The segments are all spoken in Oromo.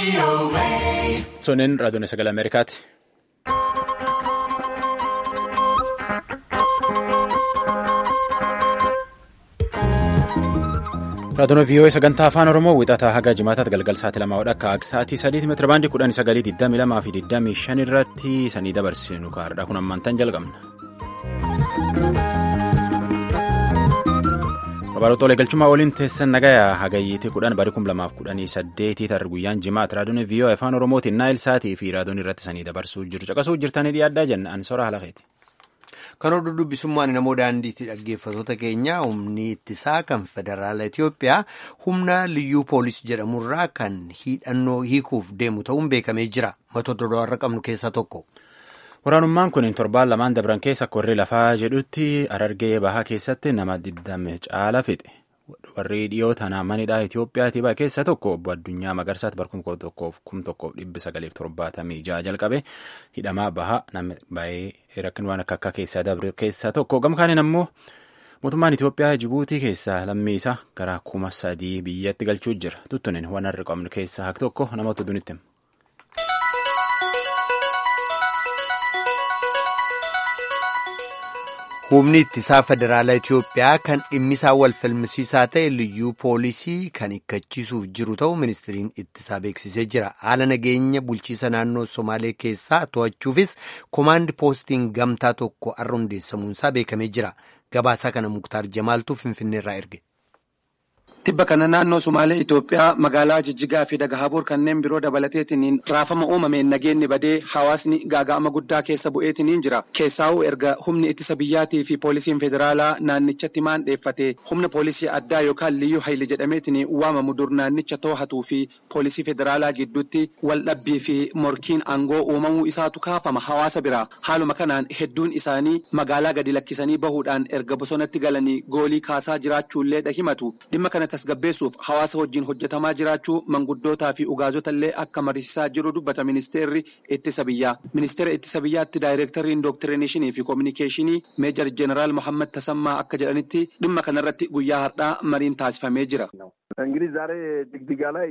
Sunin raadiyoon sagalee Ameerikaati. Raadiyoon VOA sagantaa afaan Oromoo wixataa haga jimaataatti galgal sa'aatii lamaa akka sa'aatii sadiitti meetira baandii kudhanii sagalii digdamii lamaa fi digdamii shan irratti sanii dabarsinu kaardha kun ammaantan jalqabna. Babal'oota walii galchummaa waliin teessan nagayaa hagayyiitii kudhan barii kum lamaaf kudhanii saddeetii tarra guyyaan jimaata raadiyoon VOA afaan Oromootiin naayil sa'aatii fi raadiyoon irratti sanii dabarsuu jiru caqasuu jirtanii dhiyaaddaa jenna ansora halaqeeti. Kan oduu dubbisummaan namoo daandiitti dhaggeeffatoota keenya humni ittisaa kan federaala Itoophiyaa humna liyyuu poolisii jedhamurraa kan hidhannoo hiikuuf deemu ta'uun beekamee jira. Matoota do'arra qabnu keessaa tokko. Waraanummaan kun torbaan lamaan dabran keessa akka warri lafaa jedhutti Harargee bahaa keessatti nama digdama caala fixe. Warri dhiyoo tanaa manidhaa Itoophiyaatii bahe keessa tokko obbo Addunyaa Magarsaatti bara kuma tokkoof kum tokkoof dhibbi sagaleef torbaatamii jaha jalqabe hidhamaa bahaa nama baay'ee rakkin waan akka akka keessaa dabre keessaa tokko gamkaaniin ammoo mootummaan Itoophiyaa Jibuutii keessaa lammii isaa gara kuma sadii biyyatti galchuu jira tuttunin waan har'a qabnu keessaa hak tokko namoota dunitti. Humni ittisaa federaalaa Itoophiyaa kan dhimmisaa wal falmisiisaa ta'e liyyuu poolisii kan hiikkachiisuuf jiru ta'u ministiriin ittisaa beeksisee jira. Haala nageenya bulchiisa naannoo Somaalee keessaa to'achuufis komaandi poostiin gamtaa tokko har'a hundeessamuunsaa beekamee jira. Gabaasaa kana Muktaar Jamaaltuu Finfinneerraa erge. Tibba kana naannoo Sumaalee Itoophiyaa magaalaa Jijjigaa fi Dagahabuur kanneen biroo dabalateetiniin raafama uumameen nageenyi badee hawaasni gaaga'ama guddaa keessa bu'eetiniin jira. Keessaa'uu erga humni ittisa biyyaatii fi poolisiin federaalaa naannichatti maandheeffate humna poolisii addaa yookaan liyyuu hayli jedhameetiniin waamamu dur naannicha to'atuu fi poolisii federaalaa gidduutti waldhabbii fi morkiin aangoo uumamuu isaatu kaafama hawaasa biraa. Haaluma kanaan hedduun isaanii magaalaa gadi lakkisanii bahuudhaan erga bosonatti galanii goolii kaasaa jiraachuullee dhahimatu. Dhimma kana tasgabbeessuuf hawaasa wajjin hojjetamaa jiraachuu manguddootaa fi ugaazota illee akka mariisisaa jiru dubbata ministeerri ittisa biyyaa. Ministeera ittisa biyyaatti daayireektarriin dooktirineshii fi koominikeeshinii meejar jeneraal Mohammad Tasammaa akka jedhanitti dhimma kanarratti guyyaa har'aa mariin taasifamee jira. እንግዲህ ዛሬ ጅግጅጋ ላይ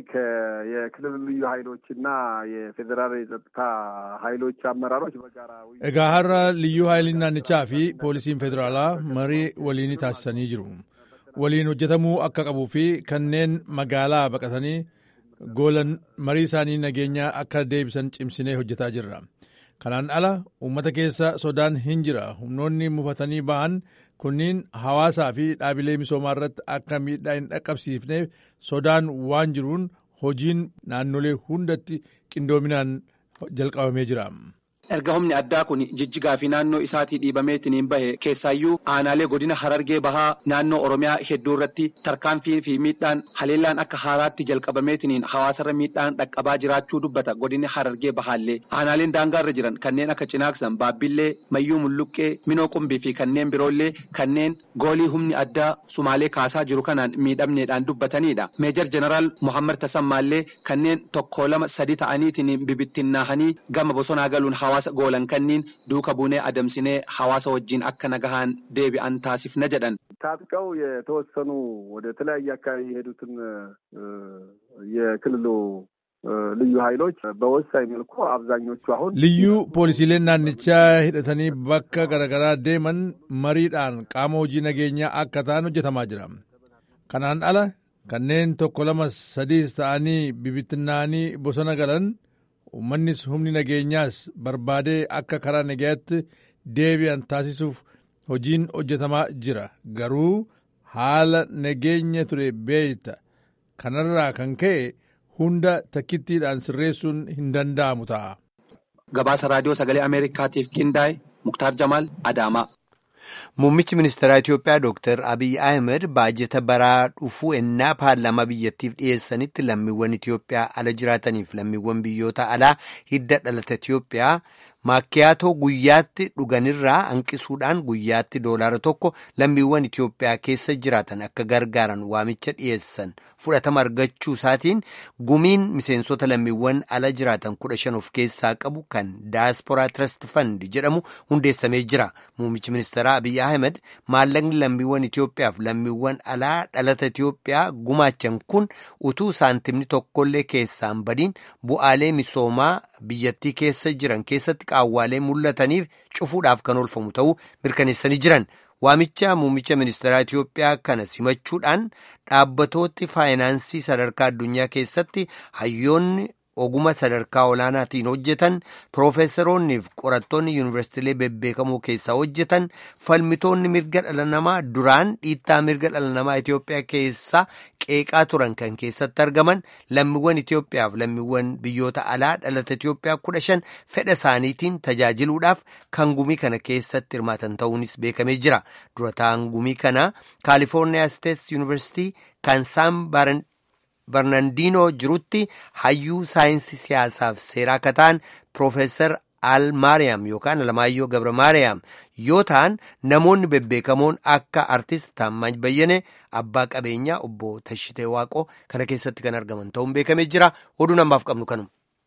የክልል ልዩ ኃይሎች እና የፌዴራል የጸጥታ ኃይሎች አመራሮች በጋራ egaa har'a liyyuu haayiliin naannichaa fi poolisiin federaalaa marii waliin taasisanii jiru. waliin hojjetamuu akka qabuu fi kanneen magaalaa baqatanii goolan marii isaanii nageenyaa akka deebisan cimsinee hojjetaa jirra. Kanaan ala uummata keessa sodaan hin jira. Humnoonni mufatanii ba'an kunniin hawaasaa fi dhaabilee misoomaa irratti akka miidhaa hin dhaqqabsiifneef sodaan waan jiruun hojiin naannolee hundatti qindoominaan jalqabamee jira. Erga humni addaa kun jijjigaa fi naannoo isaatii dhiibameetiniin bahe keessaayyuu aanaalee godina harargee bahaa naannoo oromiyaa hedduu irratti tarkaanfii fi miidhaan haleellaan akka haaraatti jalqabameetiniin hawaasarra miidhaan dhaqqabaa jiraachuu dubbata godinni harargee bahaallee aanaaleen daangaarra jiran kanneen akka cinaaksan baabbillee mayyuu mulluqqee minoo qumbii fi kanneen biroollee kanneen goolii humni addaa sumaalee kaasaa jiru kanaan miidhamneedhaan dubbatanidha. Meejar jeneraal Mohammad Tasammaallee kanneen tokko lama sadi ta'aniitiin bibittinnaahanii gama bosonaa galuun hawaasa goolan kanniin duuka buunee adamsinee hawaasa wajjin akka nagahaan deebi'an taasifna jedhan. ታጥቀው የተወሰኑ ወደ ተለያየ አካባቢ የሄዱትን የክልሉ ልዩ ኃይሎች በወሳኝ መልኩ አብዛኞቹ አሁን ልዩ ፖሊሲleen naannichaa hidhatanii bakka garaagaraa deeman mariidhaan qaama hojii nageenyaa akka ta'an hojjetamaa jira. Kanaan ala kanneen tokko lama sadiis ta'anii bibittinnaanii bosona galan uummannis humni nageenyaas barbaadee akka karaa nagayaatti deebi'an taasisuuf hojiin hojjetamaa jira garuu haala nageenya ture beeyta kanarraa kan ka'e hunda takkittiidhaan sirreessuun hin danda'amu ta'a. Gabaasa raadiyoo sagalee Ameerikaatiif qindaa'e Muktaar Jamaal Adaamaa. Muummichi ministeeraa Itoophiyaa Dr. Abiy Ahmed baajeta baraa dhufuu ennaa paarlaamaa biyyattiif dhiyeessanitti lammiiwwan Itoophiyaa ala jiraataniif lammiiwwan biyyoota alaa hidda dhalata Itoophiyaa maakkiyaatoo guyyaatti dhuganirraa hanqisuudhaan guyyaatti doolaara tokko lammiiwwan Itoophiyaa keessa jiraatan akka gargaaran waamicha dhiyeessan fudhatama argachuu isaatiin gumiin miseensota lammiiwwan ala jiraatan kudha shan of keessaa qabu kan daasporaa trust fund jedhamu hundeessamee jira. Muummichi ministeeraa Abiyyi Ahmed maallaqni lammiiwwan Itoophiyaaf lammiiwwan alaa dhalata Itoophiyaa gumaachan kun utuu saantimni tokkollee keessaan badiin bu'aalee misoomaa biyyattii keessa jiran keessatti qaawwaalee mul'ataniif cufuudhaaf kan oolfamu ta'uu mirkaneessanii jiran. Waamicha muummicha ministeeraa Itoophiyaa kana simachuudhaan dhaabbatooti faayinaansii sadarkaa addunyaa keessatti hayyoonni oguma sadarkaa olaanaatiin hojjetan piroofeesaroonnii fi qorattoonni yuunivarsiitiilee bebbeekamoo keessaa hojjetan falmitoonni mirga dhala namaa duraan dhiittaa mirga dhala namaa Itoophiyaa keessaa qeeqaa turan kan keessatti argaman lammiiwwan Itoophiyaa fi lammiiwwan biyyoota alaa dhalata Itoophiyaa kudha shan fedha isaaniitiin tajaajiluudhaaf kan gumii kana keessatti hirmaatan ta'uunis beekamee jira. Durataan gumii kana Kaalifoorniyaa Steets Yuunivarsiitii kan Saan Barnandinoo jirutti hayyuu saayinsii siyaasaaf seeraa akka ta'an Piroofeesar Al Maariyaam yookaan Alamaayyoo Gabra Maariyaam yoo ta'an namoonni bebbeekamoon akka artist Taammaany Bayyane abbaa qabeenyaa obbo Tashitee Waaqoo kana keessatti kan argaman ta'uun beekamee jira. Oduu namaaf qabnu kanuma.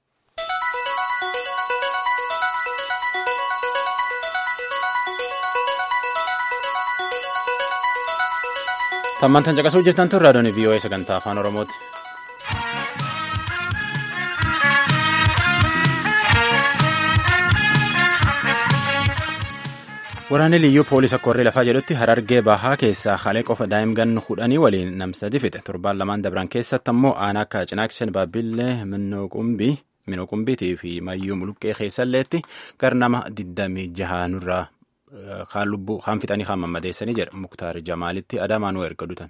Tammantan caqasuu jirtan tun raadiyoon VOA sagantaa afaan Oromooti. Waraanni liyyuu poolisii akka warri lafaa jedhutti harargee bahaa keessaa halee qofa daa'imman kudhanii waliin namsadi fixe torbaan lamaan dabran keessatti ammoo aanaa akka cinaaksen baabbillee minnoo qumbii minoo qumbiitii fi mayyuu muluqqee keessalleetti gar nama digdamii jaha nurraa kaan lubbuu kaan fixanii kaan mammadeessanii jedha muktaar jamaalitti adamaan erga dutan.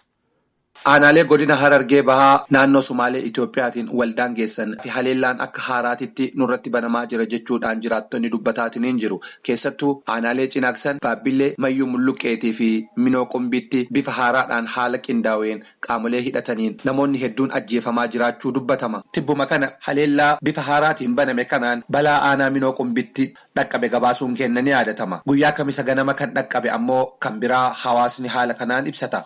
Aanaalee godina Harargee Bahaa naannoo Sumaalee Itoophiyaatiin waldaan geessan fi haleellaan akka haaraatitti nurratti banamaa jira jechuudhaan jiraattonni dubbataatiin jiru. Keessattuu aanaalee cinaaksan Baabbillee Mayyuu Mulluqqeetii fi Minoo Qumbiitti bifa haaraadhaan haala qindaa'een qaamolee hidhataniin namoonni hedduun ajjeefamaa jiraachuu dubbatama. Tibbuma kana haleellaa bifa haaraatiin baname kanaan balaa aanaa Minoo Qumbiitti dhaqqabe gabaasuun kenna ni yaadatama. Guyyaa kamisa ganama kan dhaqqabe ammoo kan biraa hawaasni haala kanaan ibsata.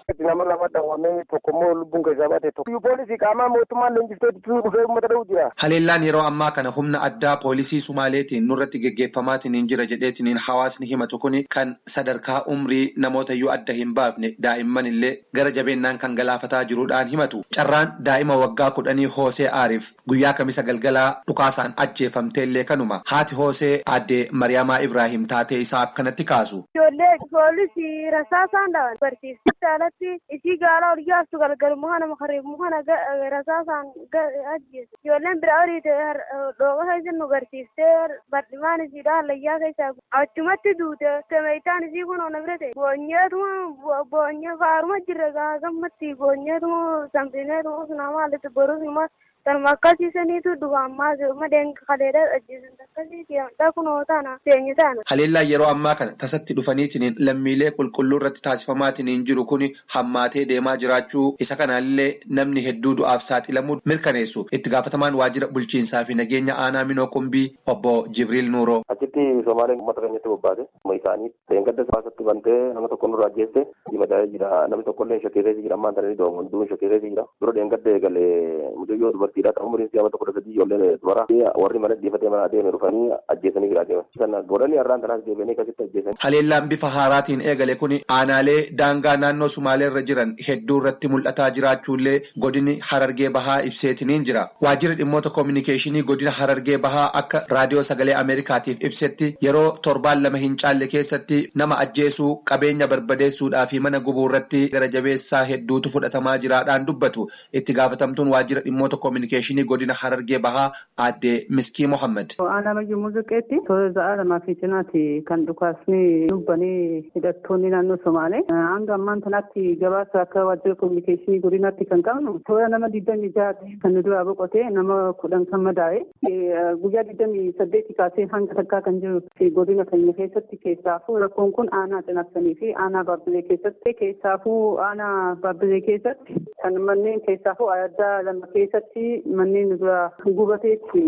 tokkommoo lubbuun keessaa baate tokko. Poolisii qaamaa mootummaan leenjiftee dhufee uummata dha'uu jira. Haleellaan yeroo ammaa kana humna addaa poolisii Sumaaleetiin nurratti geggeeffamaatiin jira jedheetiin hawaasni himatu kuni kan sadarkaa umrii namoota iyyuu adda hin baafne daa'imman illee gara jabeennaan kan galaafataa jiruudhaan himatu. Carraan daa'ima waggaa kudhanii Hoosee Aariif guyyaa kamisa galgalaa dhukaasaan ajjeefamtee illee kanuma. Haati Hoosee aadde Mariyaamaa Ibraahim taatee isaa akkanatti kaasu. Ijoollee poolisii rasaasaan dhawan barsiistuu alatti isii gaala ol jaastu galgal muhana makareef muhana rasaasaan ajjeesu. Ijoolleen bira horiite dhooqa keessa nu garsiistee badhimaan isiidha hallayyaa keessaa achumatti duute temeeytaan isii kun ona bira ta'e boonyeetuma boonyee faaruma jirra gaa gammatti boonyeetuma samsineetuma sunama haalatti borus immoo kanuma akkasiisaniitu dhufa ammaa madeen kaleedha ajjeesan akkasiiti kunoo taana teenye taana. Haleellaan yeroo ammaa kana tasatti dhufaniitiin lammiilee qulqulluu irratti taasifamaatiin jiru kun hammaatee deemaa jiraachuu isa kanaallee namni hedduu du'aaf saaxilamuu mirkaneessu itti gaafatamaan waajjira bulchiinsaa fi nageenya aanaa minoo qumbii obbo Jibriil Nuuroo. Achitti Somaaleen uummata keenyatti bobbaate isaanii leengadda baasatti bantee nama tokko nurraa ajjeeste dibataa jira namni tokkollee shakkeessees jira ammaan tananii doomu hunduu shakkeessees jira dura leengadda eegalee mucayyoo dubartiidha ta'u umriin siyaama tokko sadii ijoolleen dubara warri mana dhiifatee mana adeeme dhufanii ajjeesanii jira adeeman sana godhanii har'aan tanaas deebianii akkasitti ajjeesan. Haleellaan bifa haaraatiin eegale kun aanaalee daangaa naannoo Sumaalee irra jiran hedduu irratti mul'ataa jiraachuullee godini Harargee Bahaa ibseetiniin jira. Waajjirri dhimmoota koominikeeshinii godina Harargee Bahaa akka raadiyoo sagalee Ameerikaatiif ibsetti yeroo torbaan lama hin caalle keessatti nama ajjeesuu qabeenya barbadeessuudhaa fi mana gubuu irratti gara jabeessaa hedduutu fudhatamaa jiraadhaan dubbatu itti gaafatamtuun waajjira dhimmoota koominikeeshinii godina Harargee Bahaa aadde Miskii Mohammed. Aanaa Mayyuu Muuziqeetti toora za'aa lamaa fi cinaatti kan dhukaasni dubbanii hidhattoonni naannoo Somaalee hanga ammaan kanatti gabaasa akka waajjira koominikeeshinii godinaatti kan qabnu toora nama digdamii jaha kan nu duraa boqotee nama kudhan kan madaa'e guyyaa digdamii saddeetti kaasee hanga takkaa kan jiru godina keenya keessatti keessaafuu rakkoon kun aanaa cinaksanii fi aanaa baabbilee keessatti keessaafuu aanaa baabbilee keessatti kan manneen keessaafuu addaa lama keessatti manneen nu dura gubateetti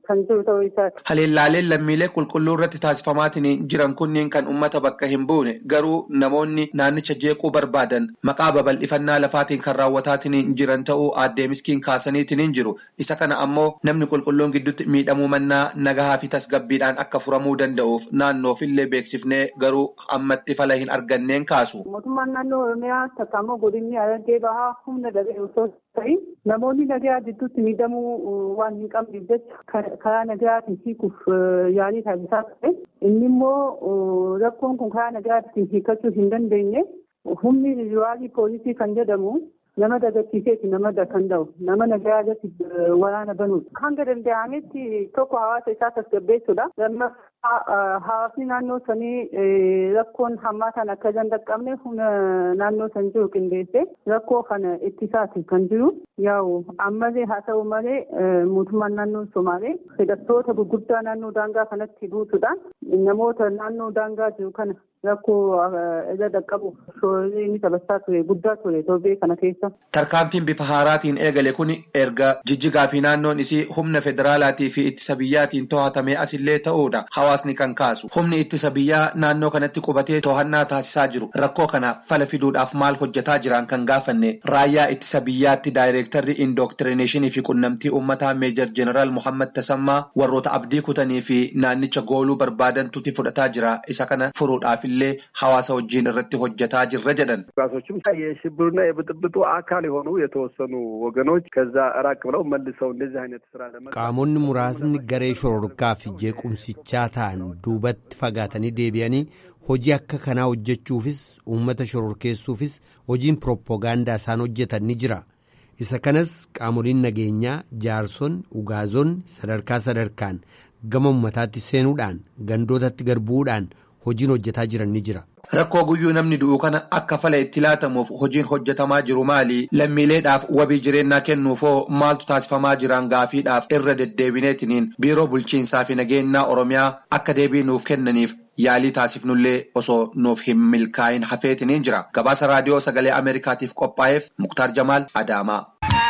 kan jiru ta'uu isaati. Haleellaaleen lammiilee qulqulluu irratti taasifamaatiin jiran kunneen kan uummata bakka hin buune garuu namoonni naannicha jeequu barbaadan maqaa babal'ifannaa lafaatiin kan raawwataatiin jiran ta'uu aaddee miskiin kaasaniitiin jiru. Isa kana ammoo namni qulqulluun gidduutti miidhamuu mannaa nagahaa fi tasgabbiidhaan akka furamuu danda'uuf naannoofillee beeksifnee garuu ammatti fala hin arganneen kaasu. Mootummaan naannoo Oromiyaa tattaammoo godinni Harargee bahaa humna dhabee osoo ta'in namoonni nagaa gidduutti miidhamuu waan hin qabneef jecha karaa nagaatiin hiikuuf yaalii taasisaa ture. Inni immoo rakkoon kun karaa nagaatiin hiikachuu hin dandeenye humni riwaalii poolisii kan jedhamu nama dagachiiseeti nama kan ta'u nama nagaa irratti waraana banuudha. Hanga danda'ametti tokko hawaasa isaa tasgabbeessuudha. Lammaffaa hawaasni naannoo sanii rakkoon hammaataan akka hin dhaqqabne humna naannoo san jiru qindeessee rakkoo kana ittisaati kan jiru. Yaa'u ammallee haa ta'u malee mootummaan naannoo Somaalee hidhattoota gurguddaa naannoo daangaa kanatti buusuudhaan namoota naannoo daangaa jiru kana rakkoo irra dhaqqabu shoorri inni taphachaa ture guddaa ture torbee kana keessa. Tarkaanfiin bifa haaraatiin eegale kun erga jijjigaa fi naannoon isii humna federaalaatii fi ittisa biyyaatiin to'atamee asillee ta'uudha hawaasni kan kaasu. Humni ittisa biyyaa naannoo kanatti qubatee to'annaa taasisaa jiru. Rakkoo kana fala fiduudhaaf maal hojjetaa jiran kan gaafanne raayyaa ittisa biyyaatti daayireektarri indooktirineeshinii fi qunnamtii uummataa meejar jeneraal Muhammad Tasammaa warroota abdii kutanii fi naannicha gooluu barbaadantutti fudhataa jira. Isa kana furuudhaaf illee hawaasa wajjin irratti hojjetaa jirra jedhan. ራሶችም የሽብርና የብጥብጡ አካል የሆኑ የተወሰኑ ወገኖች ከዛ ራቅ ብለው መልሰው እንደዚህ አይነት ስራ ለመ qaamonni muraasni garee shororkaa fi jeequmsichaa ta'an duubatti fagaatanii deebi'anii hojii akka kanaa hojjechuufis uummata shororkeessuufis hojiin pirooppogaandaa isaan hojjetan ni jira isa kanas qaamoliin nageenyaa jaarson ugaazon sadarkaa sadarkaan gama uummataatti seenuudhaan gandootatti garbuudhaan hojiin hojjetaa jiran ni jira. Rakkoo guyyuu namni du'u kana akka fala itti laatamuuf hojiin hojjetamaa jiru maali? Lammiileedhaaf wabii jireenyaa kennuufoo maaltu taasifamaa jiran gaafiidhaaf irra deddeebineetiniin biiroo bulchiinsaa fi nageenyaa Oromiyaa akka deebii nuuf kennaniif yaalii taasifnullee osoo nuuf hin milkaa'in hafeetiniin jira. Gabaasa raadiyoo sagalee Ameerikaatiif qophaa'eef Muktaar Jamaal Adaamaa.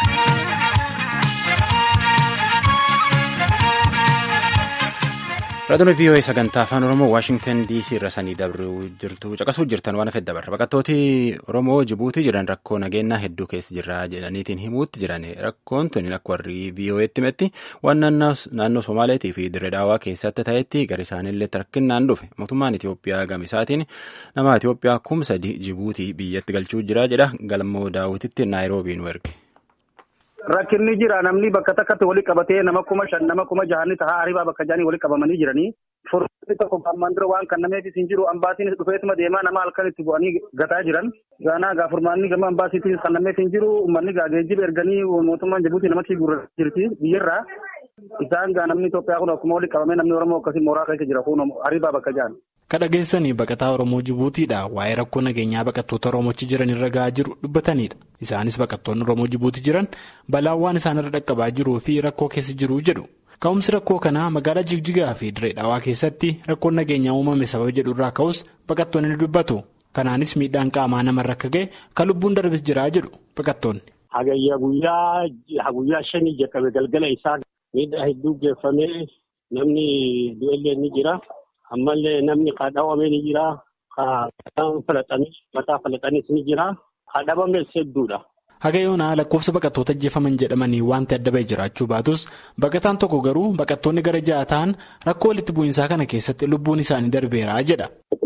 Raadiyoo VOA sagantaa afaan Oromoo Waashingtan DC irra sanii dabruu jirtu caqasuu jirtan waan hafe dabarra. Baqattooti Oromoo Jibuutii jiran rakkoo nageenyaa hedduu keessa jirra jedhaniitiin himuutti jiran rakkoon tuni akka warri VOA'tti himetti waan naannoo Somaaleetii fi Dirree Daawaa keessatti ta'etti gara isaaniillee rakkinnaan dhufe. Mootummaan Itoophiyaa gama isaatiin nama Itoophiyaa kum sadi Jibuutii biyyatti galchuu jira jedha galmoo daawwititti Naayiroobii nu erge. Rakkinni jira namni bakka takkatti walitti qabatee nama kuma shan nama kuma jahanni tahaa haribaa bakka jaanii walitti qabamanii jiranii. Furmaanni tokko ammaan dura waan kennameefis hin jiru ambaasiin dhufeetuma deemaa nama halkan itti bu'anii gataa jiran. Gaanaa gaa furmaanni gama ambaasiitiin kennameef hin jiru uummanni gaa geejjiba erganii mootummaan Jibuutii namatti gurra jirti biyyarraa. Isaan gaa namni Itoophiyaa kun akkuma walitti qabamee namni Oromoo akkasii mooraa keessa jira kun haribaa bakka jaan. Kadhageessanii baqataa Oromoo Jibuutiidha waa'ee rakkoo nageenyaa baqattoota Oromoochi jiran irra gahaa jiru dubbatanidha. Isaanis baqattoonni Oromoo Jibuuti jiran balaan waan isaan irra dhaqqabaa jiruu fi rakkoo keessa jiru jedhu. Ka'umsi rakkoo kanaa magaalaa Jigjigaa fi Dirree Dhawaa keessatti rakkoon nageenyaa uumame sababa jedhu irraa ka'us baqattoonni ni dubbatu. Kanaanis miidhaan qaamaa namarra akka ga'e kan lubbuun darbis jiraa jedhu baqattoonni. Hagayya guyyaa guyyaa shanii jalqabe galgala isaa miidhaa hedduu geeffamee namni du'ellee ni jira. ammallee namni kadhawame ni jira kan falaxanis mataa falaxanis ni jira kadhabames hedduudha. Haga yoonaa lakkoofsa baqattoota ajjeefaman jedhamanii wanti adda bahee jiraachuu baatus baqataan tokko garuu baqattoonni gara ja'a ta'an rakkoo walitti bu'iinsaa kana keessatti lubbuun isaanii darbeera jedha.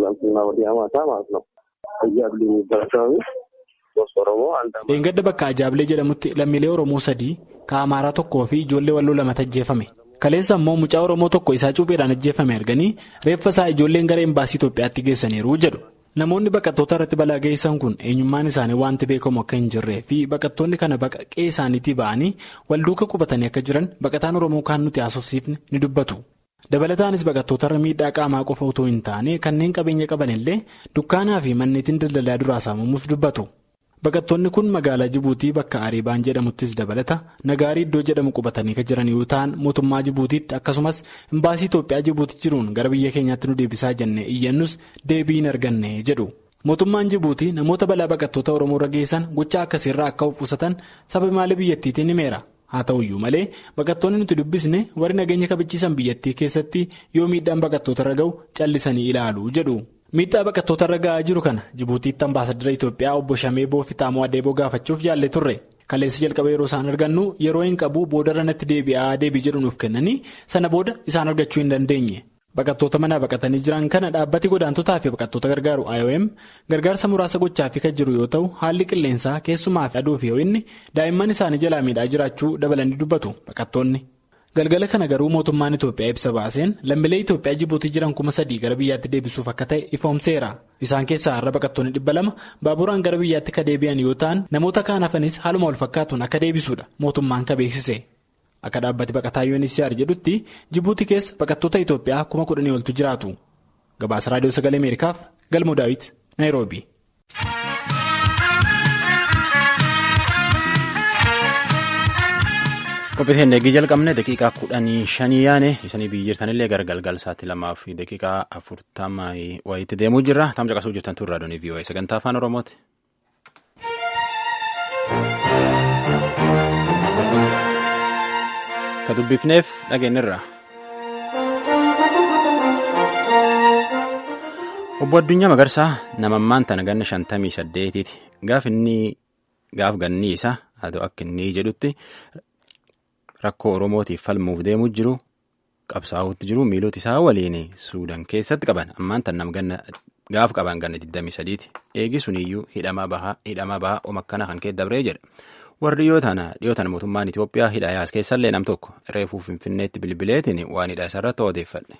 Dheengadda bakka Ajaablee jedhamutti lammiilee Oromoo sadii kan Amaaraa tokkoo fi ijoollee walloo lamatu ajjeefame. Kaleessa immoo mucaa Oromoo tokko isaa cuupheedhaan ajjeefame arganii reeffa isaa ijoolleen gara embaasii Itoophiyaatti geessaniiru jedhu. Namoonni baqattoota irratti balaa geessan kun eenyummaan isaanii wanti beekamu akka hin jirree fi baqattoonni kana baqaqee isaaniitii ba'anii walduuka qubatanii akka jiran baqataan Oromoo kaan nuti haasofsiifne ni dubbatu. Dabalataanis baqattoota irra miidhaa qaamaa qofa otoo hin taane kanneen qabeenya qaban illee dukkaanaa fi manneetiin daldalaa duraa saamamuus dubbatu. Baqattoonni kun magaalaa Jibuutii bakka Ariibaan jedhamuttis dabalata nagaarii iddoo jedhamu qubatanii kan jiran yoo ta'an mootummaa Jibuutiitti akkasumas imbaasii Itoophiyaa Jibuutii jiruun gara biyya keenyaatti nu deebisaa jennee iyyannus deebii hin arganne jedhu. Mootummaan Jibuutii namoota balaa baqattoota Oromoo irra geessan gochaa akkasiirraa akka of qusatan sababa maalii biyyattiitiin himeera. haa ta'uyyuu malee baqattoonni nuti dubbisne warri nageenya kabachiisan biyyattii keessatti yoo miidhaan baqattoota irra ga'u callisanii ilaalu jedhu. miidhaa baqattoota irra ga'aa jiru kana jibuutiitti ambaasadara itoophiyaa obbo shamee boofitaamoo adeeboo gaafachuuf jaallee turre kaleessa jalqaba yeroo isaan argannu yeroo hin qabu boodarra natti deebi'aa deebii jedhu nuuf kennanii sana booda isaan argachuu hin dandeenye baqattoota manaa baqatanii jiran kana dhaabbati godaantotaa fi baqattoota gargaaru iom gargaarsa muraasa gochaafii kan jiru yoo ta'u haalli qilleensaa keessumaa fi aduu fi ho'inni daa'imman isaanii jalaa miidhaa jiraachuu dabalanii dubbatu baqattoonni. galgala kana garuu mootummaan itoophiyaa ibsa baaseen lammiilee itoophiyaa jibuutii jiran kuma sadii gara biyyaatti deebisuuf akka ta'e ifoomseera isaan keessaa har'a baqattoonni dhibba lama baaburaan gara biyyaatti ka deebi'an yoo ta'an namoota kaan hafanis haaluma wal fakkaatuun akka deebisuudha mootummaan ka beeksise akka dhaabbati baqataa UNHCR jedhutti jibuutii keessa baqattoota itoophiyaa kuma kudhanii oltu jiraatu gabaasa raadiyoo sagalee ameerikaaf galmoo daawit naayiroobi. Qophiiteen eegii jalqabne daqiiqaa kudhanii shanii yaane isanii biyyi jirtanillee gara galgal sa'aatii lamaa fi daqiiqaa afurtama wayiitti deemuu jirra. Tam caqasuu jirtan turre raadiyoo VOA sagantaa afaan Oromooti. Ka dubbifneef dhageenyirra. Obbo Addunyaa Magarsaa namammaan tana ganna shantamii saddeetiiti. Gaaf inni gaaf ganni isaa haa ta'u akka inni jedhutti. Rakkoo Oromootiif falmuuf deemuu jiru qabsaa'uutti jiru miilota isaa waliin Suudaan keessatti qaban ammaan tan namganna gaaf qaban ganna 23ti eegi suniyyuu hidhamaa bahaa omakkana kan keessa dabree jedha warri dhiyoo tana dhiyoo tana mootummaan Itoophiyaa hidha yaas keessallee nam tokko reefuu finfinneetti bilbileetiin waan hidha isarratti odeeffadhe.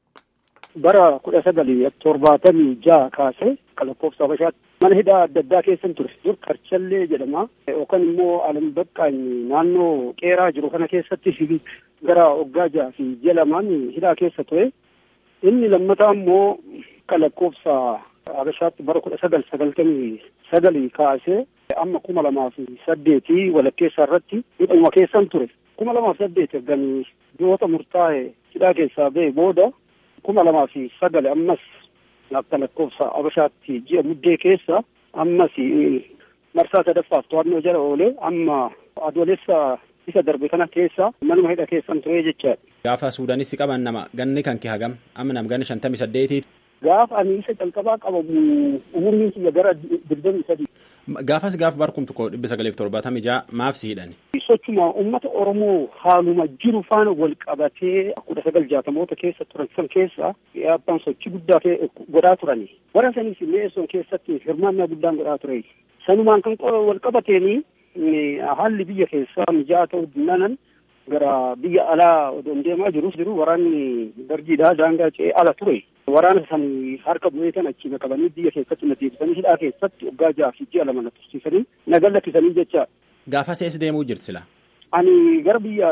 Bara kudha sagalii torbaatamii jaha kaasee lakkoofsa Habashaatti mana hidhaa adda addaa keessan ture dur karchallee jedhama yookaan immoo alam baqqaan naannoo qeeraa jiru kana keessatti gara waggaa jaha fi ji'a lamaan hidhaa keessa ture inni lammataa immoo kan lakkoofsa Habashaatti bara kudha sagal sagaltamii sagalii kaasee amma kuma lamaa fi saddeetii walakkeessaa irratti hidhuma keessan ture kuma lamaa fi saddeet erganii ji'oota murtaa'e hidhaa keessaa ba'e booda kuma lamaa fi sagal ammas akka lakkoofsa Habashaatti ji'a muddee keessa ammas marsaa sadaffaaf to'annoo jala oolee amma adoolessa isa darbe kana keessa manuma hidha keessan ture jechaadha. Gaafa Suudaanissi qaban nama ganni kan kee hagam amma nam ganni shantamii saddeetiiti. Gaafa ani isa calqabaa qabamu umuriin kiyya gara digdamii sadii. Gaafas gaaf barkum tokko dhibba sagaleef torbaatamii ja'a maaf si hidhani. Sochuma uummata Oromoo haaluma jiru faana wal qabatee kudha sagal jaatamoota keessa turan san keessa abbaan sochii guddaa godhaa turani. Warra sanis mi'eessoon keessatti hirmaannaa guddaan godhaa ture. Sanumaan kan wal qabateeni haalli biyya keessaa mijaa'aa ta'uu dinnanan gara biyya alaa odoon deemaa jirus jiru waraanni dargiidhaa daangaa ce'ee ala ture. Waraana san harka bu'ee kan achiima qabanii biyya keessatti na deebisanii hidhaa keessatti waggaa jaha fi ji'a lama na tursiisanii na gallakkisanii jecha. Gaafa sees deemuu jirti sila. Ani gara biyya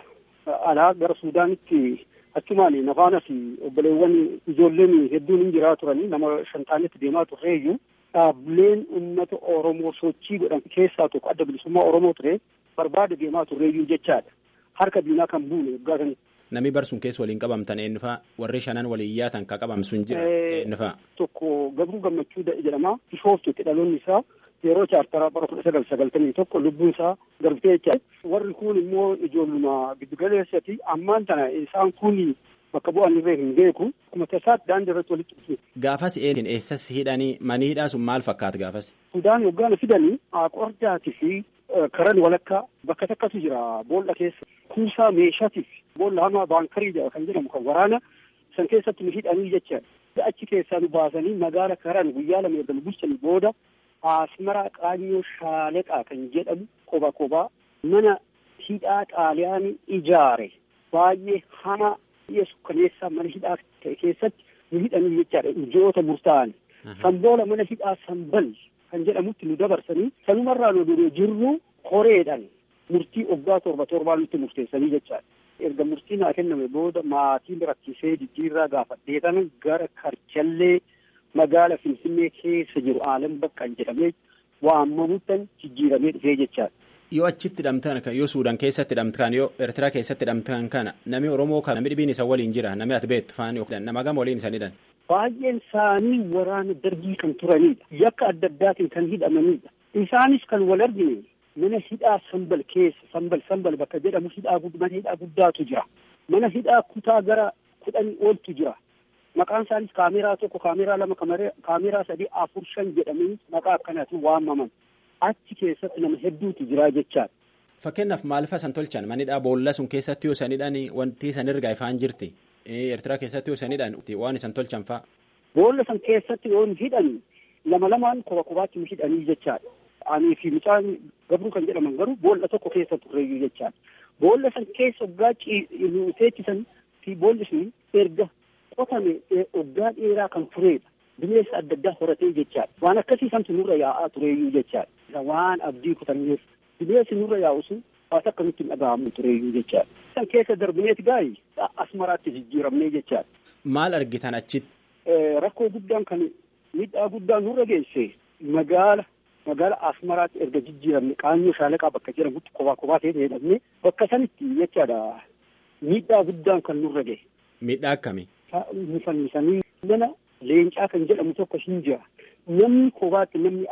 alaa gara Suudaanitti achumaan nafaanas obboleewwan ijoolleen hedduun hin jiraa turanii nama shantaanetti deemaa turreeyyuu dhaabbileen uummata Oromoo sochii godhan keessaa tokko adda bilisummaa Oromoo ture barbaada deemaa turreeyyuu jechaadha. Harka diinaa kan buune waggaa sanitti. Namni barsuun keessa waliin qabamtan eenyufaa warri shanan waliin yaatan ka qabamsuun jira eenyufaa. Tokko Gabruu Gammachuu jedhama. Bishooftutti dhaloonni isaa yeroo chaartaraa bara kudha sagal sagaltamii tokko lubbuun isaa darbitee jecha. Warri kun immoo ijoolluma giddugaleessati ammaan tana isaan kun bakka bu'aan irree hin beeku. Akkuma tasaatti daandii irratti walitti dhufu. Gaafas eenyuun eessas hidhanii manii hidhaa sun maal fakkaata gaafas? Sudaan yoggaan fidanii Aqordaatii fi karan walakkaa bakka takkatu jira boolla keessa. Kuusaa meeshaatiif boolla hamaa baankarii jedha kan jedhamu kan waraana san keessatti nu hidhanii jecha achi keessaa nu baasanii magaala karan guyyaa lama erga nu bulchanii booda asmaraa qaanyoo shaaleqaa kan jedhamu koba kobaa mana hidhaa xaaliyaanii ijaare baay'ee hamaa biyya sukkaneessaa mana hidhaa ta'e keessatti nu hidhanii jechaadha ji'oota murtaa'an sanboola mana hidhaa sanbal kan jedhamutti nu dabarsanii sanumarraa nu jirru koreedhaan murtii waggaa torba torbaan nutti murteessanii jechaadha. Erga murtiin naa kenname booda maatiin rakkisee jijjiirraa gaafadheetan gara karchallee magaala Finfinnee keessa jiru aalam baqqan jedhamee waamamuttan jijjiiramee dhufee jechaadha. Yoo achitti hidhamtan kan yoo Suudaan keessatti hidhamtan yoo Eertiraa keessatti hidhamtan kana namni Oromoo kan namni dhibiin isa waliin jira namni ati beektu faani nama gama waliin isan hidhan. Baay'een isaanii waraana dargii kan turanidha. Yakka adda addaatiin kan hidhamanidha. Isaanis kan wal argine mana hidhaa sambal keessa sambal sambal bakka jedhamu hidhaa mana hidhaa guddaatu jira mana hidhaa kutaa gara kudhanii ooltu jira maqaan isaanis kaameraa tokko kaameraa lama kaameraa sadii afur shan jedhamanii maqaa akkanaatiin waamaman achi keessatti nama hedduutu jira jechaadha. Fakkeenyaaf maal fa'a san tolchan manidhaa boolla sun keessatti yoo sanidhaan wanti san ergaa ifaan jirti Eertiraa keessatti yoo sanidhaan waan isan tolchan fa'a. Boolla san keessatti yoo hidhan lama lamaan koba kobaatti hidhanii jechaadha. Ani fi mucaan gabruu kan jedhaman garuu boolla tokko keessa turreeyyuu jechaadha. Boolla san keessa waggaa teechisan fi boolli sun erga qotame waggaa dheeraa kan turedha. Bineensa adda addaa horatee jechaadha. Waan akkasii santu nurra yaa'aa tureeyyuu jechaadha. Waan abdii kutanneef bineensi nurra yaa'u sun waan akkamitti hin dhaga'amu tureeyyuu jechaadha. San keessa darbineeti gaa'ii asmaraatti jijjiiramnee jechaadha. Maal argitan achitti? Rakkoo guddaan kan miidhaa guddaan nurra geesse magaala magaala asmaraatti erga jijjiiramne qaanyoo shaalaqaa bakka jedhamutti kophaa kophaa ta'ee jedhamne bakka sanitti jechaadha miidhaa guddaan kan nurra gahe. Miidhaa akkamii? Fannisanii mana leencaa kan jedhamu tokko hin jira. Namni kophaatti namni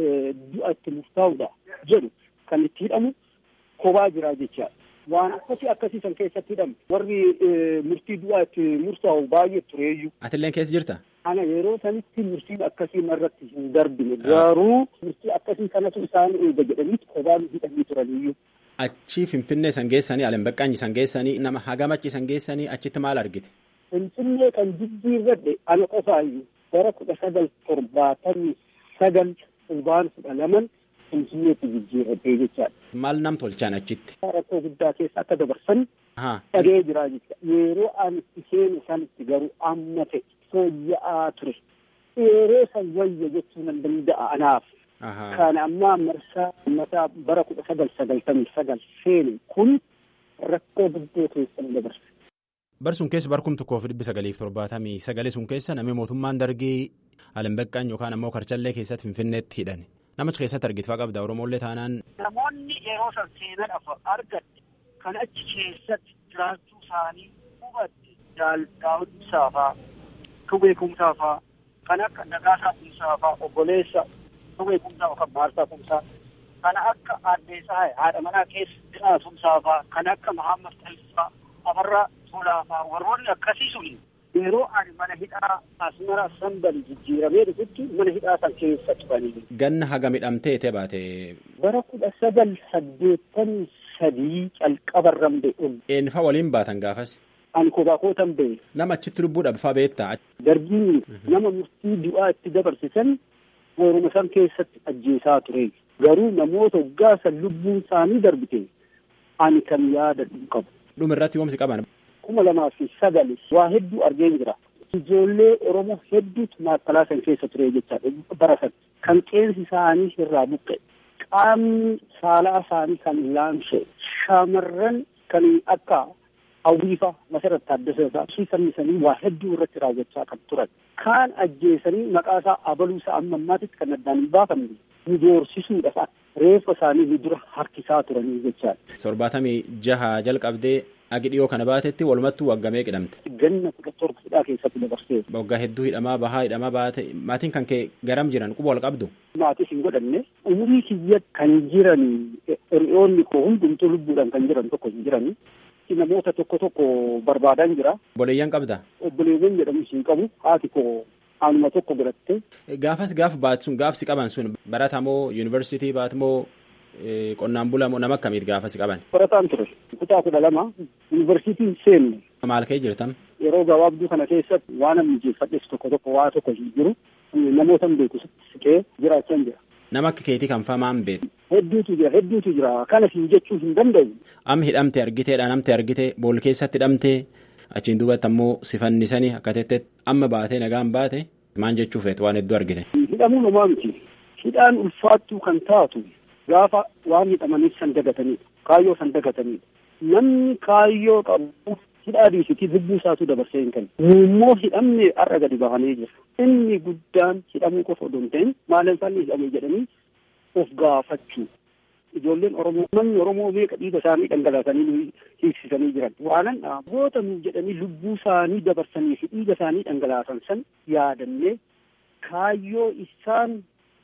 du'a itti murtaa'udha jedhu kan itti hidhamu kophaa jira jechaadha. Waan akkasii akkasiisan keessatti hidhamu warri murtii du'aa itti murtaa'u baay'ee tureeyyuu. Atilleen keessa jirta? Ana yeroo sanitti murtiin akkasii irratti hin darbine garuu murtii akkasii kanatu isaan eega jedhaniiti kophaan hidhanii turaniyyuu. Achi Finfinnee san geessanii Alambaqqaanyi san geessanii nama hagamachi san geessanii achitti maal argite? Finfinnee kan jijjiirradhe ana qofaayyuu bara kudha sagal torbaatamii sagal fulbaana kudha laman Finfinneetti jijjiirradhee jechaadha. Maal nam tolchaan achitti? Rakkoo guddaa keessa akka dabarsan dhagee jiraa jechuudha. Yeroo ani itti seenu sanitti garuu amma ta'e fooyya'aa ture. Yeroo san wayya jechuu nan danda'a anaaf. Kan ammaa marsaa mataa bara kudha sagal sagaltamii sagal seene kun rakkoo guddoo keessa ni dabarsa. Bar sun keessa bar kum tokkoof dhibbi sagaliif torbaatamii sagalee sun keessa namni mootummaan dargii Alambaqqaan yookaan ammoo Karcallee keessatti Finfinneetti hidhani. Namicha keessatti argitfaa qabda Oromollee taanaan. Namoonni yeroo san seenan argatte kan achi keessatti jiraachuu isaanii hubatte daawwit saafaa tubee kumsaafaa kan akka Nagaasaa kumsaafaa obboleessa tubee kumsaa yookaan maarsaa kumsaa kan akka addeessaa haadha manaa keessa jiraatu kumsaafaa kan akka Mahammad Talisaa afarraa tolaafaa warroonni akkasii suni yeroo ani mana hidhaa asmara sambal jijjiiramee dhufutti mana hidhaa san keessa turanii. Ganna haga midhamtee baate. Bara kudha sagal saddeettamii sadii calqabarran ba'e. Eenyufaa waliin baatan gaafas. Ani kophaa kootan ba'e. Nama achitti lubbuu dhabfaa beektaa. Dargiin nama murtii du'aa itti dabarsisan warruma san keessatti ajjeesaa ture. Garuu namoota waggaa san lubbuun isaanii darbite ani kan yaadadhu qabu. Dhuma irratti yoomsi qaban. kuma lamaa fi sagal waa hedduu argeen jira. Ijoollee Oromoo hedduutu maakkalaa san keessa ture jechaadha bara san. Kan qeensi isaanii irraa buqqe. Qaamni saalaa isaanii kan laamshe. Shaamarran kan akka hawwiifa Masarat Taaddasaa fi sannisanii waa hedduu irratti raawwachaa kan turan. Kaan ajjeesanii maqaa isaa abaluusaa amma ammaatitti kan addaan hin baafamne. Nu doorsisuudhaaf reeffa isaanii nu dura harkisaa turanii jechaadha. Torbaatamii jaha jalqabdee agi dhiyoo kana baatetti walumattuu waggamee qidhamte. Ganna kudha torba hidhaa keessatti dabarsee. Waggaa hedduu hidhamaa bahaa hidhamaa baate maatiin kan kee garam jiran quba wal qabdu. Maatis hin godhanne umurii kiyya kan jiran hiriyoonni koo hundumtuu lubbuudhaan kan jiran tokko hin jirani. Namoota tokko tokko barbaadan jira. Obboleeyyan qabda. Obboleewwan jedhamu hin qabu haati koo anuma tokko biratte. Gaafas gaaf baatu sun gaafsi qaban sun baratamoo yuunivarsiitii baatmoo qonnaan bulamoo nama akkamiit gaafasi qaban. Barataan ture kutaa kudha lama yuunivarsiitiin seenne. Maal ka'ee jirtam? Yeroo gabaabduu kana keessatti waan namni jeeffadhes tokko tokko waa tokko hin jiru namoota hin beeku siqee jiraachaa jira. Nama akka keetii kan famaan beeku. Hedduutu jira hedduutu jira kana siin jechuu hin danda'u. Amma hidhamte argitee dhaanamte argitee bool keessatti hidhamtee achiin duubatti ammoo si fannisanii akka teettee amma baatee nagaan baate maan jechuu feetu waan hedduu argite. Hidhamuu namaa miti. Hidhaan ulfaattuu kan taatu gaafa waan hidhamaniif san dagatanidha. Kaayyoo san dagatanidha. Namni kaayyoo qabu hidhaa dhiisitii lubbuu isaatu dabarsee hin kennu. Immoo hidhamne har'a gadi bahanii jira. Inni guddaan hidhamuu qofa odoo hin ta'in maaliin isaanii hidhame jedhanii of gaafachuu. Ijoolleen Oromoo namni Oromoo meeqa dhiiga isaanii dhangalaasanii hiiksisanii jiran. Waanan goota nuuf jedhanii lubbuu isaanii dabarsanii fi dhiiga isaanii dhangalaasan san yaadannee kaayyoo isaan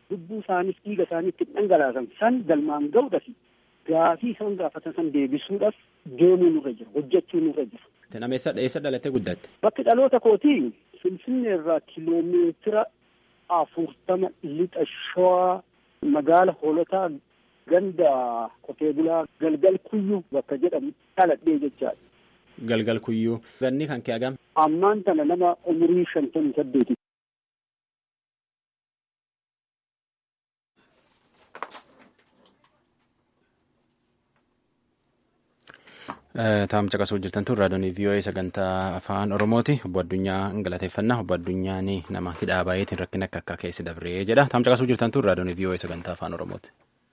lubbuu isaaniif dhiiga isaanii itti dhangalaasan san galmaan ga'uudhaaf gaafii isaan gaafatan san deebisuudhaaf deemuu nurra jira hojjechuu nurra jira. Nama eessa dhalattee guddatte? Bakki dhaloota kootii Finfinnee irraa kiloomeetira afurtama lixa shawaa magaala hoolotaa ganda qotee bulaa galgal kuyyuu bakka jedhamu dhaladhee jechaadha. Galgal kuyyuu. Ganni kan kee hagam? Ammaan tana nama umurii shantamii saddeeti. Taa'um caqasuu jirtan tun raadiyoon VOA sagantaa afaan Oromooti. Obbo Addunyaa galateeffannaa. Obbo Addunyaan nama hidhaa baay'eetiin rakkina akka akka keessi dabree jedha. Taa'um caqasuu jirtan tun raadiyoon VOA sagantaa afaan Oromooti.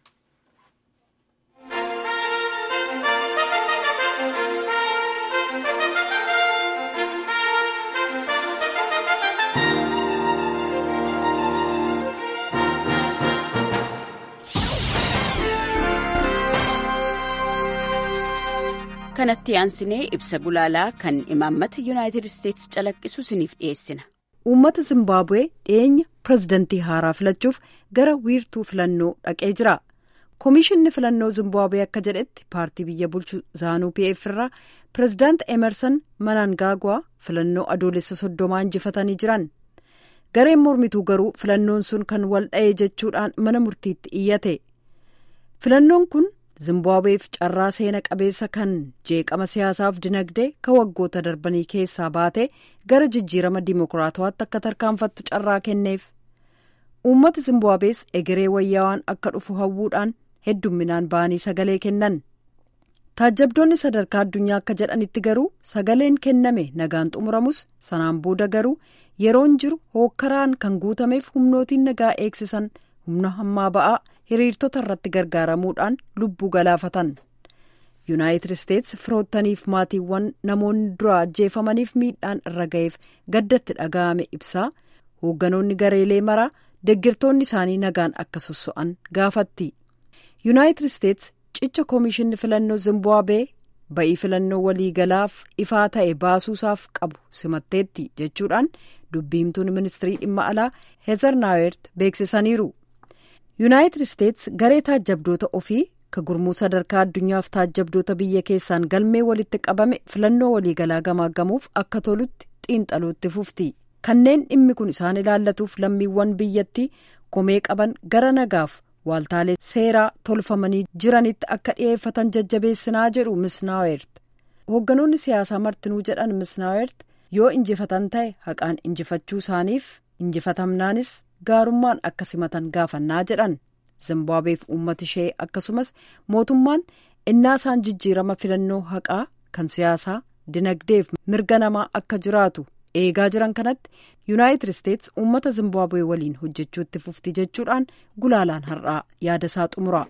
kanatti aansinee ibsa gulaalaa kan imaammata yuunaayitid isteetsi calaqqisu isiniif dhiyeessina. uummata zimbaabuwee dhiyeenya pirezidantii haaraa filachuuf gara wiirtuu filannoo dhaqee jira koomishinni filannoo zimbaabuwee akka jedhetti paartii biyya bulchu zaanuu pf irraa pirezidaant emerson manangaagwaa filannoo adoolessa soddomaa injifatanii jiran gareen mormituu garuu filannoon sun kan wal dha'ee jechuudhaan mana murtiitti iyyate filannoon kun. zimbaabuweef carraa seena qabeessa kan jeeqama siyaasaaf dinagdee kan waggoota darbanii keessaa baatee gara jijjiirama dimokiraatawaatti akka tarkaanfattu carraa kenneef uummata zimbaabuwees egeree wayyaawaan akka dhufu hawwuudhaan heddumminaan ba'anii sagalee kennan taajjabdoonni sadarkaa addunyaa akka jedhanitti garuu sagaleen kenname nagaan xumuramus sanaan booda garuu yeroon jiru hookkaraan kan guutameef humnootiin nagaa eegsisan humna hammaa ba'aa. hiriirtota irratti gargaaramuudhaan lubbuu galaafatan yuunaayitid isteetsi firoottaniif maatiiwwan namoonni dura ajjeefamaniif miidhaan irra ga'eef gaddatti dhaga'ame ibsaa hoogganoonni gareelee maraa deggirtoonni isaanii nagaan akka sosso'an gaafatti yuunaayitid isteetsi cicha koomishinni filannoo zimbaabuwee ba'ii filannoo waliigalaaf ifaa ta'e baasuusaaf qabu simatteetti jechuudhaan dubbiimtuun ministirii dhimma alaa heezar naawert beeksisaniiru. yuunaayitid isteetsi garee taajjabdoota ofii ka gurmuu sadarkaa addunyaaf taajjabdoota biyya keessaan galmee walitti qabame filannoo waliigalaa gamaaggamuuf akka tolutti xiinxaluutti fufti kanneen dhimmi kun isaan ilaallatuuf lammiiwwan biyyattii komee qaban gara nagaaf waaltaalee seeraa tolfamanii jiranitti akka dhi'eeffatan jajjabeessinaa jedhu misnaawert hoogganoonni siyaasaa martinuu jedhan misnaawert yoo injifatan ta'e haqaan injifachuu isaaniif injifatamnaanis gaarummaan akka simatan gaafannaa jedhan zimbaabuweef uummata ishee akkasumas mootummaan innaa isaan jijjiirama filannoo haqaa kan siyaasaa dinagdeef mirga namaa akka jiraatu eegaa jiran kanatti yuunaayitid isteetsi uummata zimbaabuwee waliin hojjechuutti fufti jechuudhaan gulaalaan har'aa yaada isaa xumura.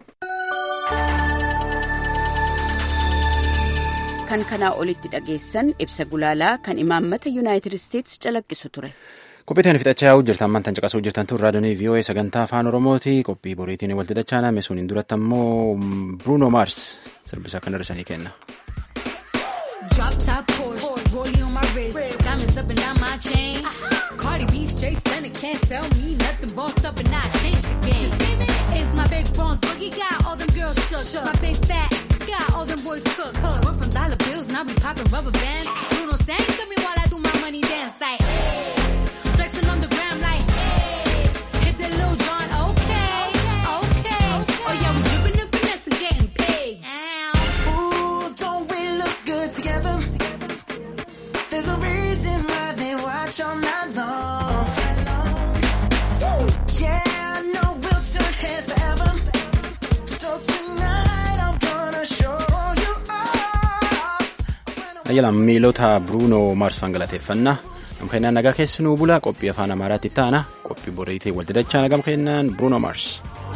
kan kanaa olitti dhageessan ibsa gulaalaa kan imaammata yuunaayitid isteetsi calaqqisu ture. Qophiitiin fixachaa yaa'uu jirtan ammaan caqasuu jirtan tun raadiyoonii VOA sagantaa afaan Oromooti. Qophii boriitiin walitti dachaaname suniin duratti ammoo Bruno Mars sirbisaa kan hir'isanii kenna. Drop top Porsche, rollie on my wrist, diamonds up and down my chain. Cardi B straight stunning, can't tell me nothing. Bossed up and I changed the game. It's my big bronze boogie, got all them girls shook. My big fat, got all them boys cooked. Went from dollar bills, now we popping rubber bands. Bruno sang to me while I do my money dance like. Flexing on the gram like. Hit that Lil Jon, okay, okay. Oh yeah, we dripping and finesse and getting paid. Ooh, don't we look good together? There's a reason why they watch all night long. Woo! Yeah, I know we'll turn heads forever. So tonight I'm gonna show you off. Ayyalaan miilota Bruno Mars fangalateeffannaa. Gam kennaan nagaa keessanuu bulaa qophii afaan Amaaraatti taana qophii boriitiin walitti dachaa gam kennaan Bruno Mars.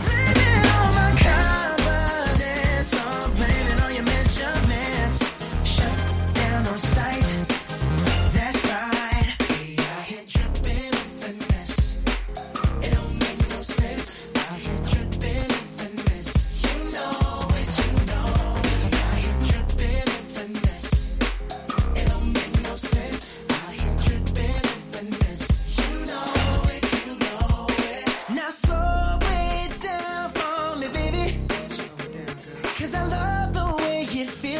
Confidence, I'm blaming on your measurements. Shut down on sight. That's right. Yeah, I hit dripping with finesse. It don't make no sense. I hit dripping with finesse. You know it, you know it. I hit dripping with finesse. It don't make no sense. I hit dripping with finesse. You know it, you know it. Now slow Cause I love the way it feels